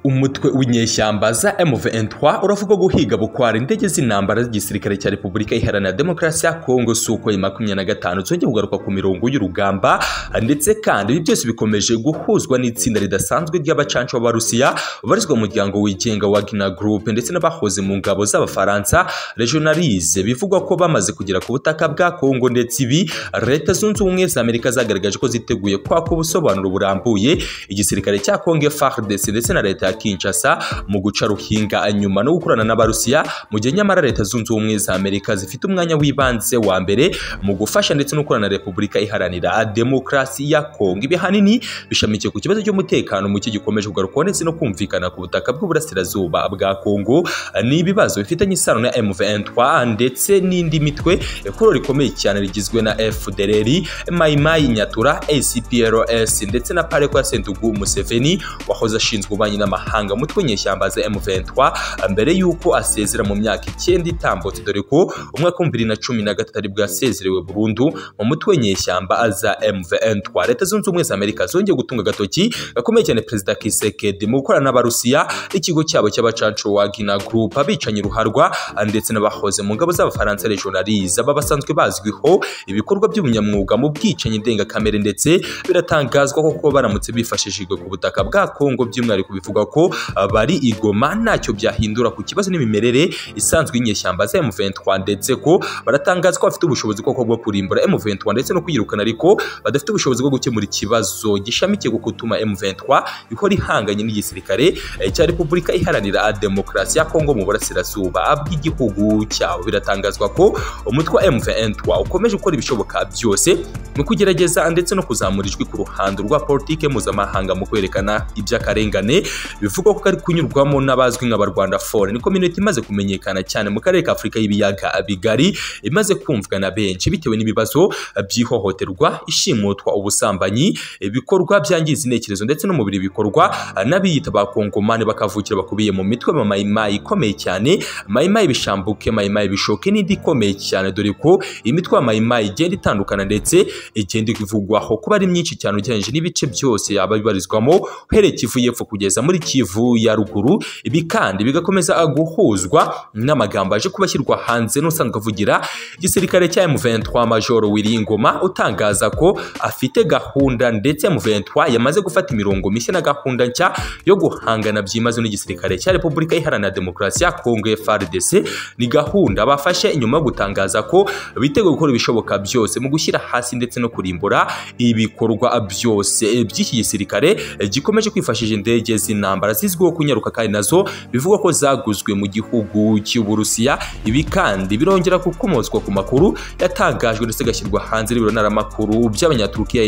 umutwe w'inyeshyamba za M23 uravuga guhiga bukwara indege z'intambara z'igisirikare cya Repubulika Iharanira Demokarasi ya Kongo suko ya 25 zongeye kugaruka ku mirongo y'urugamba ndetse kandi ibi byose bikomeje guhuzwa n'itsinda ridasanzwe ry'abacancu b'Abarusiya barizwa mu muryango wigenga wa Wagner Group ndetse n'abahoze mu ngabo z'Abafaransa Regionalize bivugwa ko bamaze kugera ku butaka bwa Kongo ndetse ibi Leta Zunze Ubumwe za Amerika zagaragaje ko ziteguye kwaka ubusobanuro burambuye igisirikare cya Kongo FARDC ndetse na leta ya Kinshasa mu guca ruhinga nyuma no gukorana n'abarusiya mu gihe nyamara leta zunze ubumwe za Amerika zifite umwanya w'ibanze wa mbere mu gufasha ndetse no gukorana na Repubulika iharanira demokarasi ya Kongo ibi hanini bishamikiye ku kibazo cy'umutekano muke gikomeje kugarukwaho ndetse no kumvikana ku butaka bw'uburasirazuba bwa Kongo ni ibibazo bifitanye isano na M23 ndetse n'indi mitwe kuro rikomeye cyane rigizwe na FDLR Maimai Nyatura ACPLS ndetse na Parekwa Sentugu Museveni wahoze ashinzwe ububanyi n'amahanga mutwe nyeshyamba za M23 mbere y'uko asezera mu myaka icyenda itambutse dore ko umwaka wa bibiri na cumi na gatatu aribwo yasezerewe burundu mu mutwe nyeshyamba za M23 leta zunze ubumwe za Amerika zongeye gutunga agatoki gakomeye cyane perezida Kisekedi mu gukorana n'abarusiya ikigo cyabo cy'abacancu Wagner Group abicanye ruharwa ndetse n'abahoze mu ngabo z'abafaransa regionalize aba basanzwe bazwiho ibikorwa by'ubunyamwuga mu bwicanyi ndengakamere ndetse biratangazwa ko kuba baramutse bifashishijwe ku butaka bwa Kongo by'umwihariko bivuga ko bari igoma ntacyo byahindura ku kibazo n'imimerere isanzwe y'inyeshyamba za M23 ndetse ko baratangazwa ko bafite ubushobozi koko bwo kurimbura M23 ndetse no kuyirukana ariko badafite ubushobozi bwo gukemura ikibazo gishamikiye ku gutuma M23 ihora ihanganye n'igisirikare cya Repubulika Iharanira Demokarasi ya Kongo mu burasirazuba bw'igihugu cyabo biratangazwa ko umutwe M23 ukomeje gukora ibishoboka byose mu kugerageza ndetse no kuzamura ijwi ku ruhando rwa politike mpuzamahanga mu kwerekana iby'akarengane bivugwa ko kari kunyurwamo n'abazwi nka barwanda fone ni community imaze kumenyekana cyane mu karere ka afurika y'ibiyaga bigari imaze kumvwa na benshi bitewe n'ibibazo by'ihohoterwa ishimutwa ubusambanyi ibikorwa byangiza intekerezo ndetse n'umubiri bikorwa n'abiyita bakongomani bakavukira bakubiye mu mitwe ya mayimayi ikomeye cyane mayimayi bishambuke mayimayi bishoke n'indi ikomeye cyane dore ko imitwe ya mayimayi igenda itandukana ndetse igenda ivugwaho kuba ari myinshi cyane ugereranyije n'ibice byose yaba bibarizwamo uhereye kivu y'epfo kugeza muri kivu ya ruguru ibi kandi bigakomeza guhuzwa n'amagambo aje kuba ashyirwa hanze n'usanzwe avugira igisirikare cya M23 Major Wiringoma utangaza ko afite gahunda ndetse M23 yamaze gufata imirongo mishya na gahunda nshya yo guhangana byimaze n'igisirikare cya Repubulika Iharanira Demokarasi ya Kongo FARDC ni gahunda bafashe inyuma yo gutangaza ko biteguye gukora ibishoboka byose mu gushyira hasi ndetse no kurimbura ibikorwa byose by'iki gisirikare gikomeje kwifashisha indege z'intambara zizwiho kunyaruka kandi nazo bivugwa ko zaguzwe mu gihugu cy'uburusiya ibi kandi birongera gukomozwa ku makuru yatangajwe ndetse agashyirwa hanze n'ibirontaramakuru by'abanyaturukiya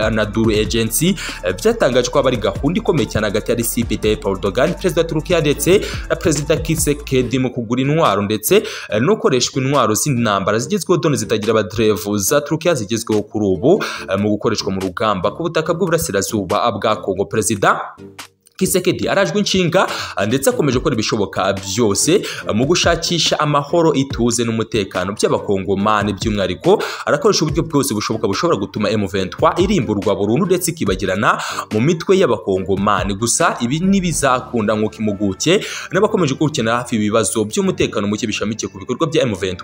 anaduru agency byatangajwe ko ari gahunda ikomeye cyane hagati ya recep tayyip erdogan perezida wa turukiya ndetse na perezida kisekedi mu kugura intwaro ndetse no gukoreshwa intwaro z'intambara zigezweho done zitagira abaderevu za turukiya zigezweho kuri ubu mu gukoreshwa mu rugamba ku butaka bw'uburasirazuba bwa kongo perezida Kisekedi arajwe inshinga ndetse akomeje gukora ibishoboka byose mu gushakisha amahoro ituze n'umutekano by'abakongomani by'umwihariko arakoresha uburyo bwose bushoboka bushobora gutuma M23 irimburwa burundu ndetse ikibagirana mu mitwe y'abakongomani gusa ibi ntibizakunda nk'uko impuguke n'abakomeje gukenera hafi ibibazo by'umutekano muke bishamikiye ku bikorwa bya M23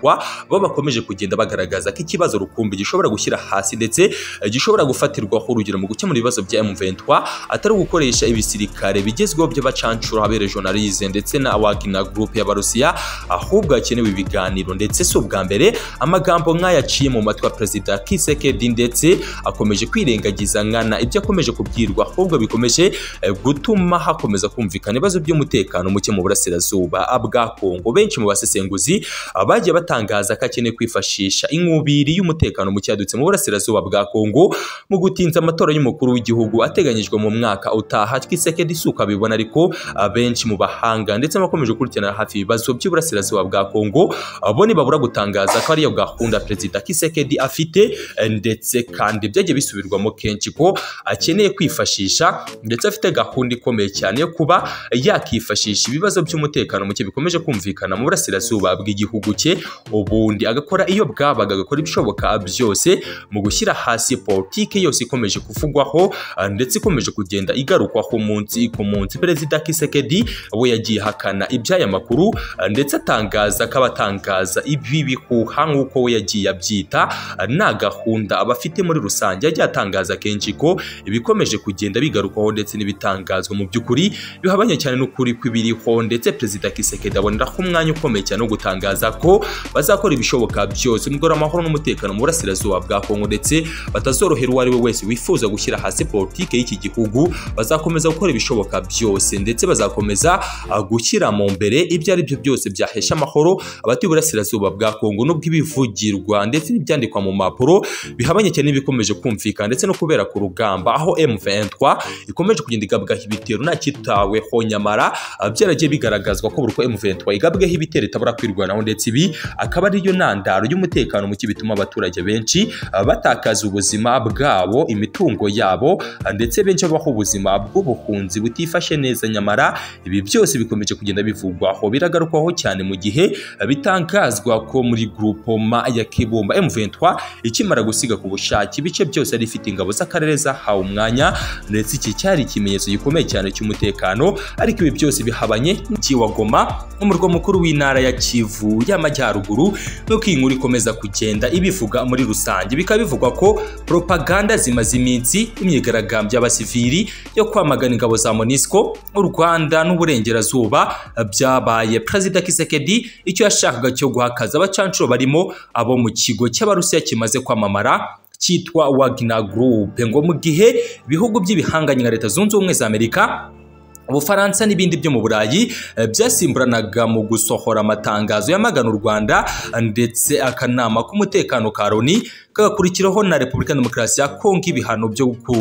bo bakomeje kugenda bagaragaza ko ikibazo rukumbi gishobora gushyira hasi ndetse gishobora gufatirwaho urugero mu gukemura ibibazo bya M23 atari gukoresha ibisirikare kare bigezweho by'abacancuro habere journalize ndetse na Wagner Group y'abarusiya ahubwo hakenewe ibiganiro ndetse si ubwa mbere amagambo nk'aya aciye mu matwi ya perezida Kisekedi ndetse akomeje kwirengagiza nkana ibyo akomeje kubwirwa ahubwo bikomeje gutuma hakomeza kumvikana ibibazo by'umutekano muke mu burasirazuba bwa Kongo benshi mu basesenguzi bagiye batangaza ko akeneye kwifashisha inkubiri y'umutekano muke yadutse mu burasirazuba bwa Kongo mu gutinza amatora y'umukuru w'igihugu ateganyijwe mu mwaka utaha Kisekedi isuka bibona ariko abenshi mu bahanga ndetse bakomeje gukurikirana hafi ibibazo by'uburasirazuba bwa Kongo abo ntibabura gutangaza ko ariyo gahunda perezida Kisekedi afite ndetse kandi byagiye bisubirwamo kenshi ko akeneye kwifashisha ndetse afite gahunda ikomeye cyane yo kuba yakifashisha ibibazo by'umutekano muke bikomeje kumvikana mu burasirazuba bw'igihugu cye ubundi agakora iyo bwabaga agakora ibishoboka byose mu gushyira hasi politike yose ikomeje kuvugwaho ndetse ikomeje kugenda igarukwaho umunsi y'isi ku munsi perezida kisekedi we yagiye ahakana iby'aya makuru ndetse atangaza ko abatangaza ibi bihuha nk'uko we yagiye abyita nta gahunda abafite muri rusange yagiye atangaza kenshi ko ibikomeje kugenda bigarukwaho ndetse n'ibitangazwa mu by'ukuri bihabanye cyane n'ukuri kw'ibiriho ndetse perezida kisekedi aboneraho umwanya ukomeye cyane wo gutangaza ko bazakora ibishoboka byose mu amahoro n'umutekano mu burasirazuba bwa kongo ndetse batazorohera uwo ari we wese wifuza gushyira hasi politiki y'iki gihugu bazakomeza gukora ibishoboka byose ndetse bazakomeza uh, gushyira mu mbere ibyo ari byo byose byahesha amahoro abatuye uburasirazuba bwa kongo n'ubw'ibivugirwa ndetse n'ibyandikwa mu mpapuro bihabanye cyane n'ibikomeje kumvikana ndetse no kubera ku rugamba aho M23 ikomeje kugenda igabwaho ibitero nta kitaweho nyamara uh, byaragiye bigaragazwa ko buri uko M23 igabwaho ibitero itabura kwirwanaho ndetse ibi akaba ariyo ntandaro y'umutekano muke bituma abaturage benshi uh, batakaza ubuzima bwabo imitungo yabo ndetse benshi babaho ubuzima bw'ubuhunzi butifashe neza nyamara ibi byose bikomeje kugenda bivugwaho biragarukwaho cyane mu gihe bitangazwa ko muri grupoma ya kibumba M23 ikimara gusiga ku bushake ibice byose ari ifite ingabo z'akarere zahawe umwanya ndetse iki cyari ikimenyetso gikomeye cyane cy'umutekano ariko ibi byose bihabanye n'ikiwa Goma umurwa mukuru w'intara ya Kivu y'amajyaruguru n'uko iyi nkuru ikomeza kugenda ibivuga muri rusange bikaba bivugwa ko propaganda zimaze iminsi imyigaragambyo y'abasivili yo kwamagana ingabo za MONUSCO u Rwanda n'uburengerazuba byabaye Perezida Kisekedi icyo yashakaga cyo guhakaza abacancuro barimo abo mu kigo cy'Abarusiya kimaze kwamamara cyitwa Wagner Group ngo mu gihe ibihugu by'ibihanganye nka Leta Zunze Ubumwe za Amerika ubufaransa n'ibindi byo mu burayi byasimburanaga mu gusohora amatangazo yamagana u rwanda ndetse akanama k'umutekano ka loni kagakurikiraho na repubulika demokarasi ya kongo ibihano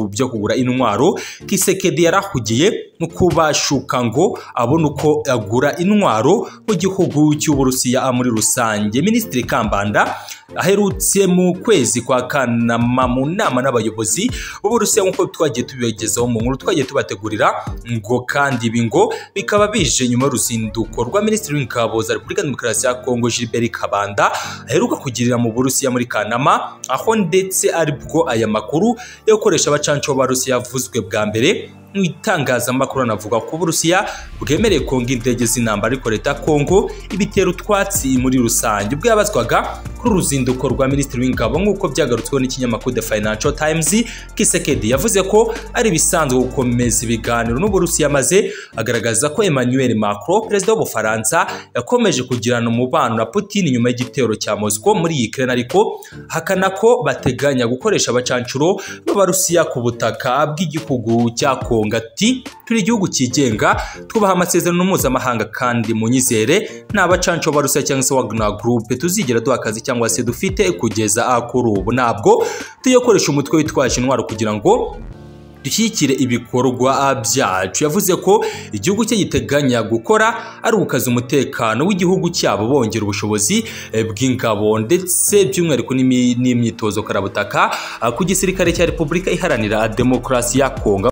byo kugura intwaro kisekedi yarahugiye no kubashuka ngo abone uko agura intwaro mu gihugu cy'uburusiya muri rusange minisitiri kambanda aherutse mu kwezi kwa kanama mu nama n'abayobozi b'uburusiya nk'uko twagiye tubigezaho mu nkuru twagiye tubategurira ngo kandi ibi ngo bikaba bije nyuma y'uruzinduko rwa minisitiri w'ingabo za repubulika demokarasi ya kongo gilbert kabanda aheruka kugirira mu burusiya muri kanama aho ndetse aribwo aya makuru yo gukoresha abacanco b'abarusiya yavuzwe bwa mbere mu itangazamakuru anavuga ko uburusiya bwemereye kongo indege z'intambara ariko leta kongo ibitera utwatsi muri rusange bwabazwaga kuri uruzinduko rwa minisitiri w'ingabo nk'uko byagarutsweho n'ikinyamakuru the financial times kisekedi yavuze ko ari ibisanzwe gukomeza ibiganiro n'uburusiya maze agaragaza ko emmanuel macron perezida w'ubufaransa yakomeje kugirana umubano na putin nyuma y'igitero cya moscow muri ukraine ariko hakana ko bateganya gukoresha abacancuro b'abarusiya ku butaka bw'igihugu cya kongo ati turi igihugu cyigenga twubaha amasezerano mpuzamahanga kandi munyizere nta bacanco barusiya cyangwa se wagner group tuzigera duha akazi cyangwa se dufite kugeza kuri ubu ntabwo tuyakoresha umutwe witwaje intwaro kugira ngo dushyigikire ibikorwa byacu yavuze ko igihugu cye giteganya gukora ari ugukaza umutekano w'igihugu cyabo bongera ubushobozi bw'ingabo ndetse by'umwihariko n'imyitozo karabutaka ku gisirikare cya repubulika iharanira demokarasi ya kongo